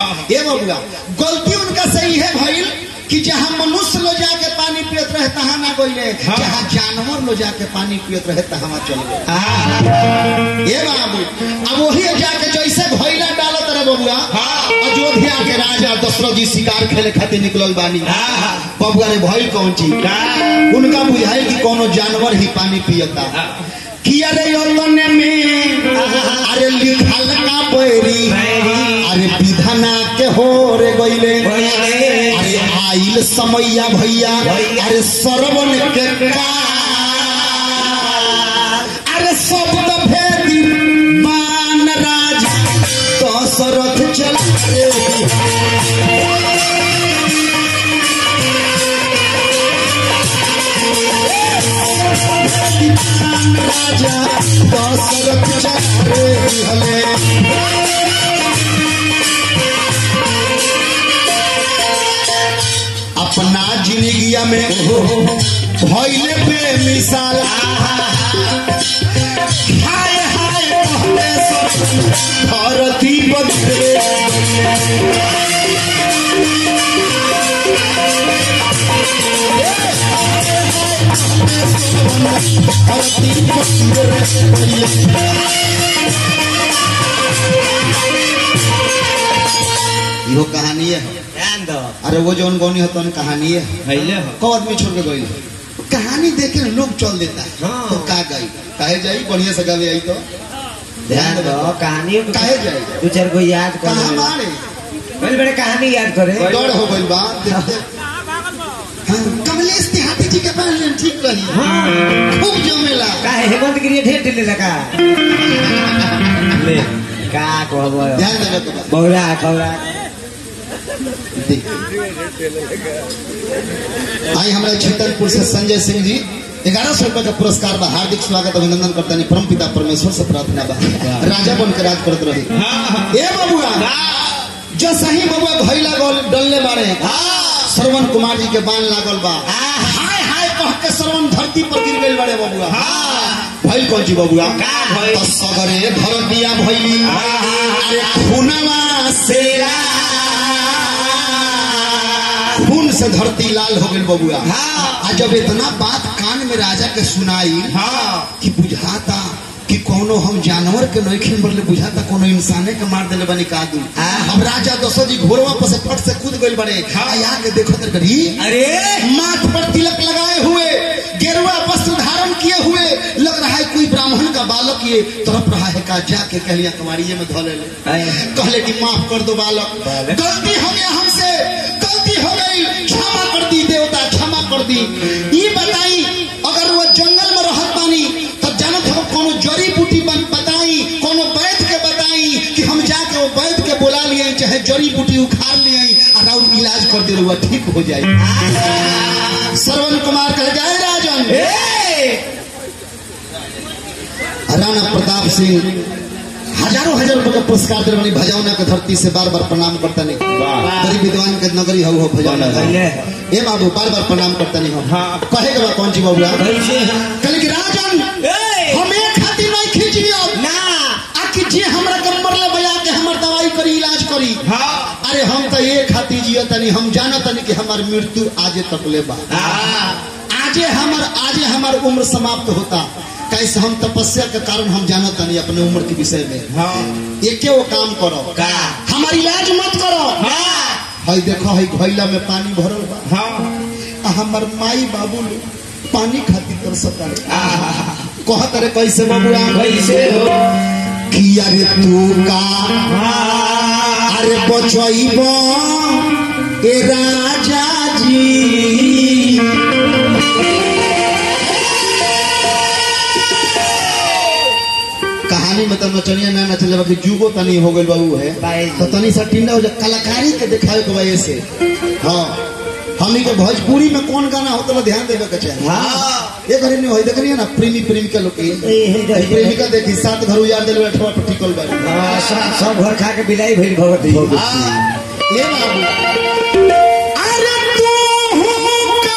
ए बबुआ गलती उनका सही है भइल कि जहाँ मनुष्य लो जाके पानी पियत रहे तहाँ ना गइले हाँ। जहाँ जानवर लो जाके पानी पियत रहे तहाँ चल गए ए बाबू अब वही जाके जैसे भैला डालत रहे बबुआ हाँ। अयोध्या के राजा दशरथ जी शिकार खेले खातिर निकलल बानी हाँ। बबुआ रे भइल कौन चीज उनका बुझाई कि कोनो जानवर ही पानी पियता कि अरे योतने में अरे लिखल का बैरी बैरी। अरे विधना के हो रे गइले गइले। अरे आइल समैया भैया भैया। अरे सरवन के का अरे शब्द भेदी मान राज दशरथ चला राजा दशरथ चले हले अपना जिंदगिया में भइले बेमिसाल हाय हाय कहले सब धरती बदले धरती बदले इहो कहानी है ध्यान दो अरे वो जौन गौनी हो तौन कहानी है भैले हो कौ आदमी छोड़ के गई कहानी देख के लोग चल देता है हाँ। तो का गई काहे जाई बढ़िया से गावे आई तो ध्यान दो कहानी काहे जाई दू चार को याद कर कहाँ ले। मारे बड़े बड़े कहानी याद करे डर हो गई बा देखते हाँ, कमलेश तिहाती जी के पास लेन ठीक रही खूब जमेला काहे हेमंत गिरी ढेर ढेर लगा ले का कहबो ध्यान देवे के बा बौरा खौरा देख। आई हमारे छतरपुर से संजय सिंह जी ग्यारह सौ रुपए का पुरस्कार बा हार्दिक स्वागत अभिनंदन करता नहीं परम पिता परमेश्वर से प्रार्थना बा राजा बन के राज करत रही ए बबुआ जो सही बबुआ भैला गोल डलने बारे श्रवण कुमार जी के बाण लागल बा हाय हाय कह के श्रवण धरती पर गिर गइल बड़े बबुआ भइल कौन जी बबुआ का भइल? तो सगरे धरतिया भइली अरे खूनवा सेरा खून से धरती लाल हो गइल बबुआ आ जब इतना बात कान में राजा के सुनाई कि बुझाता कि कोनो हम जानवर के नइखिन मरले बुझाता कोनो इंसाने के मार देले बनी कादू अब राजा दशरथ जी घोड़वा पर से फट से कूद गइल बड़े आ के देखो तर करी अरे माथ पर तिलक लगाए हुए गेरुआ वस्त्र धारण किए हुए लग रहा है कोई ब्राह्मण का बालक ये तड़प रहा है का जाके कहलिया कमारिये में धो ले ले। कहले कि माफ कर दो बालक बालक। गलती हो गया हमसे गलती हो गई क्षमा कर दी देवता क्षमा कर दी ये बताई अगर वो जंगल में रहत बानी तब जानत हो कोनो जड़ी बूटी बन बताई कोनो वैद्य के बताई कि हम जाके वो वैद्य के बुला लिए चाहे जड़ी बूटी उखाड़ लिए और और इलाज कर दे हुआ ठीक हो जाए श्रवण कुमार कह जाए राजन राणा प्रताप सिंह हजारों हजार रुपए का पुरस्कार दिल बनी भजौना के धरती से बार बार प्रणाम करता नहीं गरीब विद्वान के नगरी हो भजौना का। पहले। ए बाबू बार बार प्रणाम करता नहीं हो हाँ। कहे के बाद कौन सी बाबू कैसे कहले कि राजन ए! हम एक खातिर नहीं खींच लियो ना आखिर जे हमरा के मरले बजा के हमर दवाई करी इलाज करी हाँ अरे हम तो एक खातिर जियो तनी हम जाना तनी कि हमार मृत्यु आजे तक ले बा आजे हमार आजे हमार उम्र समाप्त होता कैसे हम तपस्या के कारण हम जानत नहीं अपने उम्र के विषय में हाँ एके वो काम करो का हमार इलाज मत करो हाँ हई देखो हई घैला में पानी भरल बा हाँ आ हमर माई बाबू लोग पानी खातिर कर सकता आहा, कहत रे कैसे बाबूआ कैसे हो कि अरे तू का हाँ, अरे बचैब ए राजा जी कहानी में तो नचनिया ना नचले बाकी जुगो तनी हो गइल बाबू है बाई। तो तनी सा टिंडा हो जा कलाकारी के दिखावे के वजह से हाँ हमनी के भोजपुरी में कौन गाना होता है ध्यान देवे के चाहिए हाँ ये घरे नहीं होई देखनी ना प्रेमी प्रेमिका लोग के ए, हे, हे, हे। प्रेमिका देखी सात घर उजाड़ दिल अठवा पर टिकल बारी हाँ, सब सब घर खा के बिलाई भइल भगवती ये बाबू अरे तू का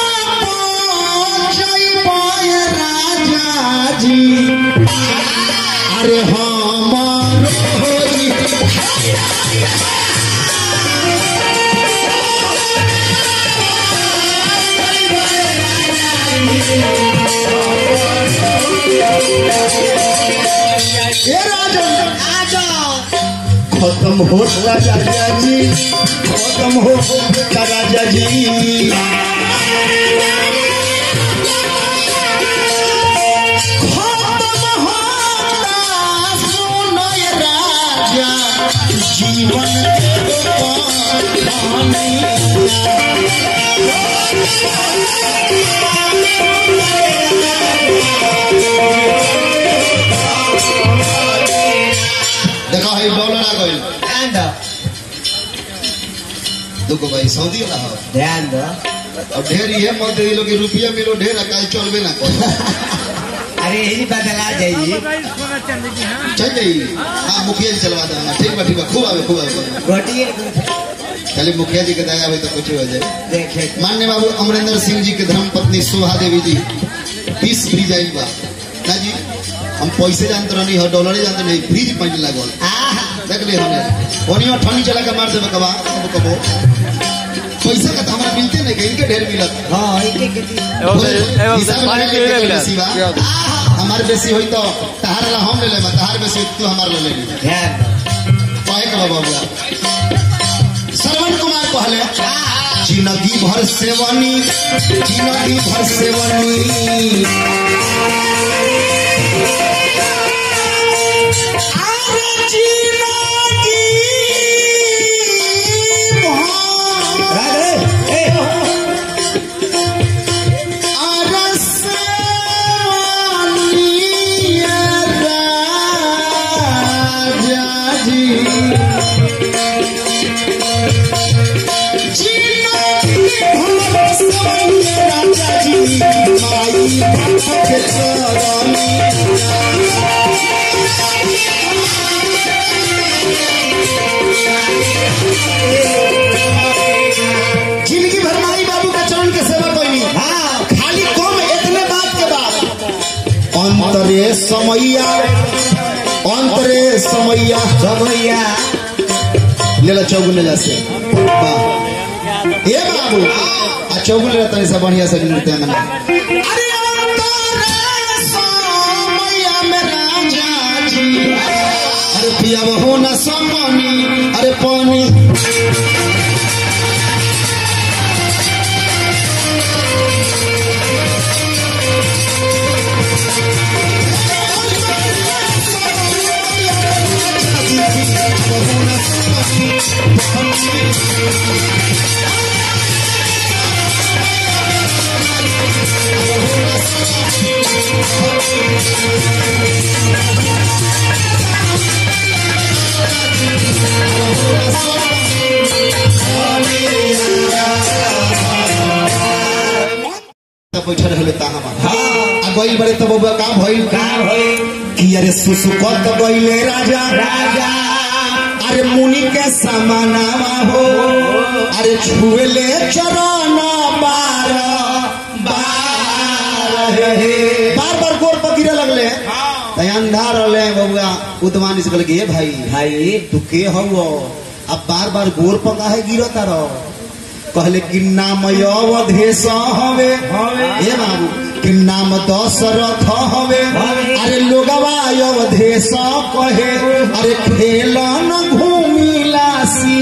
जय राजा जी अरे हमर होई खत्म होता राजा जी खत्म होता राजा जी खत्म होता सुनय राजा जीवन के पानी देखो है डॉलर आ गइल ध्यान दो दुगो भाई सऊदी वाला हो ध्यान दो अब ढेर ये मत दे लोग रुपया मिलो ढेर काल चलबे ना कर अरे यही बदला जाइए चल जाई हां मुखिया जी चलवा देना ठीक बा ठीक बा खूब आवे खूब आवे घोटिए खाली मुखिया जी के दया आवे तो कुछ हो जाए देखे मान्य बाबू अमरेंद्र सिंह जी के धर्म पत्नी शोभा देवी जी पीस फ्रीज आइल बा ना जी हम पैसे जानते रहनी हो डॉलर जानते नहीं फ्रीज पॉइंट लागल आहा देख ले हमने ओनियो ठंडी चला के मार देबे कबा कबो कबो पैसा का तो हमरा मिलते नहीं कहीं के ढेर मिलत हाँ एक एक एवं से एवं से पानी पीने मिला बेसी बा हमार बेसी होई तो तहार ला हम ले ले तहार बेसी होई तू हमार ले ले ध्यान दो कहे के बाबा बुआ श्रवण कुमार कहले जिंदगी भर सेवनी जिंदगी भर सेवनी अरे जिंदगी भर राधे ए अरे सेवनी राजा जी जिंदगी भर माई बाबू का चरण के सेवा कोई हाँ खाली कम इतने बात के बाद अंतरे समैया अंतरे समैया समैया ले ला चौगुन ले ला से वाह ए बाबू आ चौगुन ले ला तनी से बढ़िया से नृत्य में अरे अंतरे समैया में राजा जी अरे पिया हो ना समनी अरे पानी तब बैठल रहले ता हम आ गइल बड़े तब बबुआ का भइल का होई कि अरे सुसुकत गइले राजा राजा अरे मुनि के समानावा हो अरे छुएले चरण बार बार हे बार बार गोर पर गिरे लगले तय अंधा रहले बबुआ उदवानी से कहले कि, ए भाई भाई तू के हव अब बार बार गोर पर काहे गिरता रह कहले कि नाम अवधेश हवे हे बाबू कि नाम दशरथ हवे हवे। अरे लोगवा अवधेश कहे अरे खेलन घूमिलासी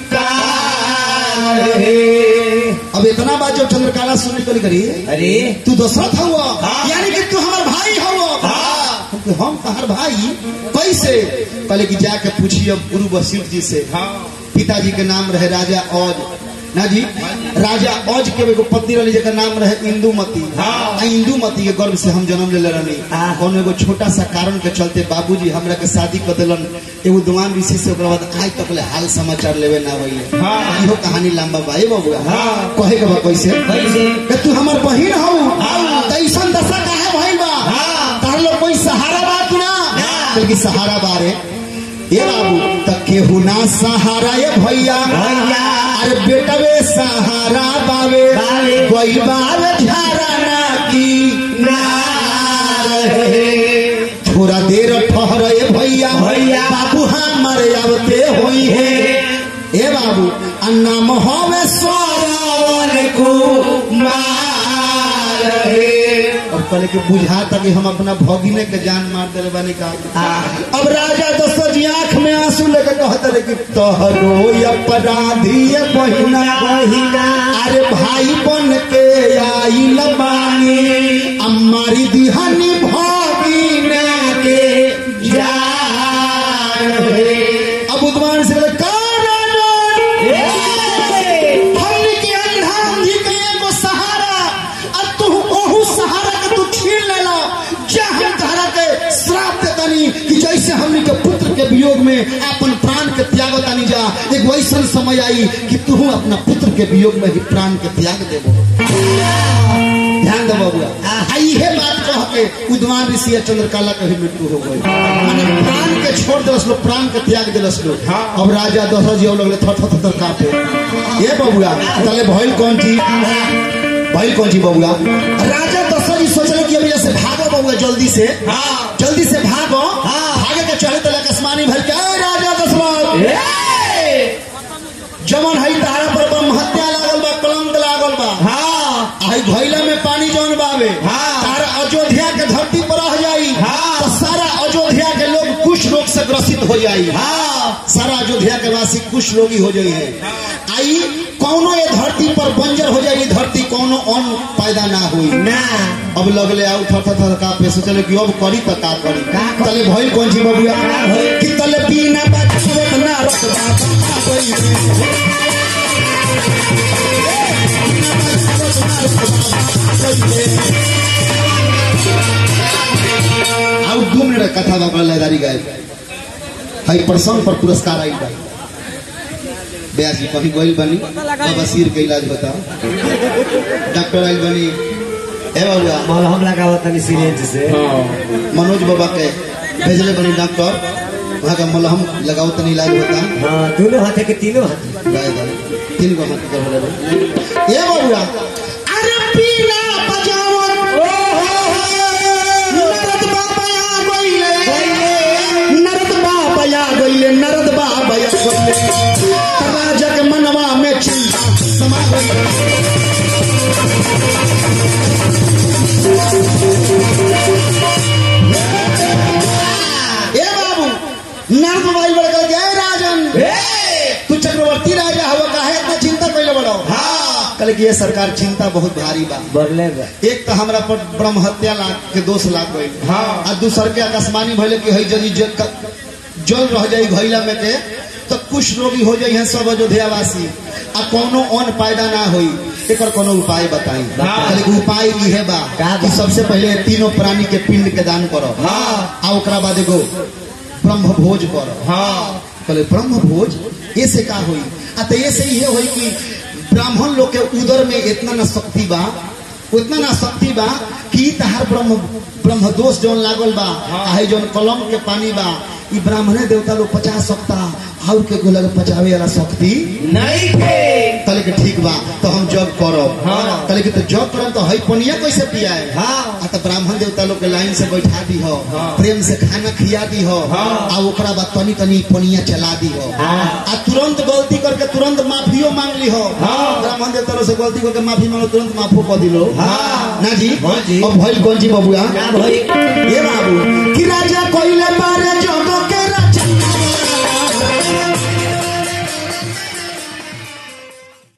अब इतना बात जो चंद्रकाला सुन करी करी अरे तू दशरथ हुआ हाँ। यानी कि तू हमार भाई हुआ हाँ। हम कहे, हम तहार भाई कैसे कहले कि जाके पूछिए गुरु वशिष्ठ जी से पिताजी के नाम रहे राजा औज ना जी राजा औज के एगो पत्नी रही जेकर नाम रहे इंदुमती आ इंदुमती के गर्भ से हम जन्म ले रहनी हाँ। कोनो एगो छोटा सा कारण के चलते बाबूजी हमरा के शादी कर दिलन एगो दुआन ऋषि से ओकरा बाद आज तक ले हाल समाचार लेवे ना होइले हाँ। इहो कहानी लंबा बा ए बबुआ हाँ। कहे के बा कैसे कैसे कि तू हमर बहिन हौ हाँ। त ऐसन दशा काहे भइल बा हाँ। तार लोग कोई सहारा बा कि ना ना। बल्कि सहारा बारे ए बाबू त केहू ना सहारा ए भैया भैया। अरे बेटवे सहारा बावे बावे। कोई बार झारा ना की नार हे थोड़ा देर ठहर ए भैया भैया। बाबू हमर आवते होई है ए बाबू आ नाम हवे सरवन कुमार रहे और कहले कि बुझाता कि हम अपना भगिने के जान मार दिले बानी का अब राजा दशरथ जी आंख में आंसू लेकर कहते रहे कि तोहरो अपराधी है बहिना बहिना अरे भाई बन के आई लबानी अम्मारी दिहानी भगिना के जान है अब उद्वान से कहले "कारण हमनी के अंधा अंधी के एगो सहारा अब तू ओहू सहारा के तू छीन लेला जहाँ तहरा के श्राप देतानी कि जैसे हमनी के पुत्र के वियोग में अपन प्राण के त्याग तानी जा एक वैसन समय आई कि तू अपना पुत्र के वियोग में ही प्राण के त्याग देबो ध्यान दे बबुआ आ इहे बात कह के उद्वान ऋषि आ चंद्रकाला के भी मृत्यु हो गई माने प्राण के छोड़ देलस लोग प्राण के त्याग देलस लोग अब राजा दशरथ जी अब लगले थर थर थर कांपे ये बबुआ तले भइल कौन चीज भइल कौन चीज बबुआ राजा दशरथ जी सोचले कि अब से भागो बबुआ जल्दी से जल्दी से भागो भागे के चढ़े तले आसमानी भर के "ए, राजा दशरथ जमन हई तारा पर ब्रह्म हत्या लागल बा कलंक लागल बा आई घैला में पानी जौन बावे हाँ। तार अयोध्या के धरती पर रह जाई हाँ। तो सारा अयोध्या के लोग कुछ रोग से ग्रसित हो जाई सारा अयोध्या के वासी कुछ रोगी हो जाई है आई कौनो ये धरती पर बंजर हो जाई धरती कौनो अन्न पैदा ना हुई ना अब लगले आउ थर थर थर का पे सोचले कि अब करी त का करी का करी? तले भइल कौन ची बबुआ का भइल? कि तले बिना बचवत ना रखबा आउ दू मिनट कथा बा लहदारी गाय हई प्रसंग पर पुरस्कार आई बा ब्यास जी कहीं गोइल बनी बाबा सिर के इलाज बता डॉक्टर आइल बनी ए बाबुआ मलहम लगावत तनी सिरिंज से मनोज बाबा के भेजले बनी डॉक्टर वहाँ का मलहम लगाओ तनी इलाज होता हाँ दोनों हाथे के तीनों हाथे गाय गाय तीन गो हाथ के बोले ए बाबुआ अरे पीला बजावन नरद बाबा आ गइले नरद बाबा आ गइले नरद बाबा आ गइले राजा के मनवा में चिंता समा गइले ए बाबू नर्द मोबाइल बड़ कर गए राजन तू चक्रवर्ती राजा हो काहे इतना चिंता कैले बड़ो हाँ कल कि ये सरकार चिंता बहुत भारी बा बरले बा एक तो हमरा पर ब्रह्म हत्या लाग के दोष लाग गई हाँ। आ दूसर के आकाशवाणी भइले कि हई जदी जल क- जल रह जाई घैला में के तो कुछ रोगी हो जाई हैं सब अयोध्यावासी आ कोनो अन्न पैदा ना होई एकर कोनो उपाय बताई हाँ। कहले कि उपाय इहे बा का कि बा? सबसे पहले तीनों प्राणी के पिंड के दान करो हाँ। आ ओकरा बाद एगो ब्रह्म भोज करो हाँ कहले ब्रह्म भोज ऐसे का होई आ तो ऐसे ये होई कि ब्राह्मण लोग के उदर में इतना ना शक्ति बा उतना ना शक्ति बा कि तहार ब्रह्म ब्रह्म दोष जौन लागल बा आ जौन कलम के पानी बा ई ब्राह्मणे देवता लोग पचा सकता और के गोलक पचावे वाला शक्ति नहीं के कहले कि ठीक बा तो हम जग करब हाँ। कहले कि तो जग करब तो हई पनिया कैसे पियाए हाँ आ तो ब्राह्मण देवता लोग के लाइन से बैठा दी हो हाँ। प्रेम से खाना खिया दी हो हाँ। आ ओकरा बाद तनी तनी पनिया चला दी हो हाँ। आ तुरंत गलती करके तुरंत माफियो मांग ली हो हाँ। ब्राह्मण देवता लोग से गलती करके माफी मांगो तुरंत माफो कर दिलो हाँ। ना जी हाँ जी। अब भइल कौन जी बबुआ का भई ये बाबू कि राजा कोइले पारे जग के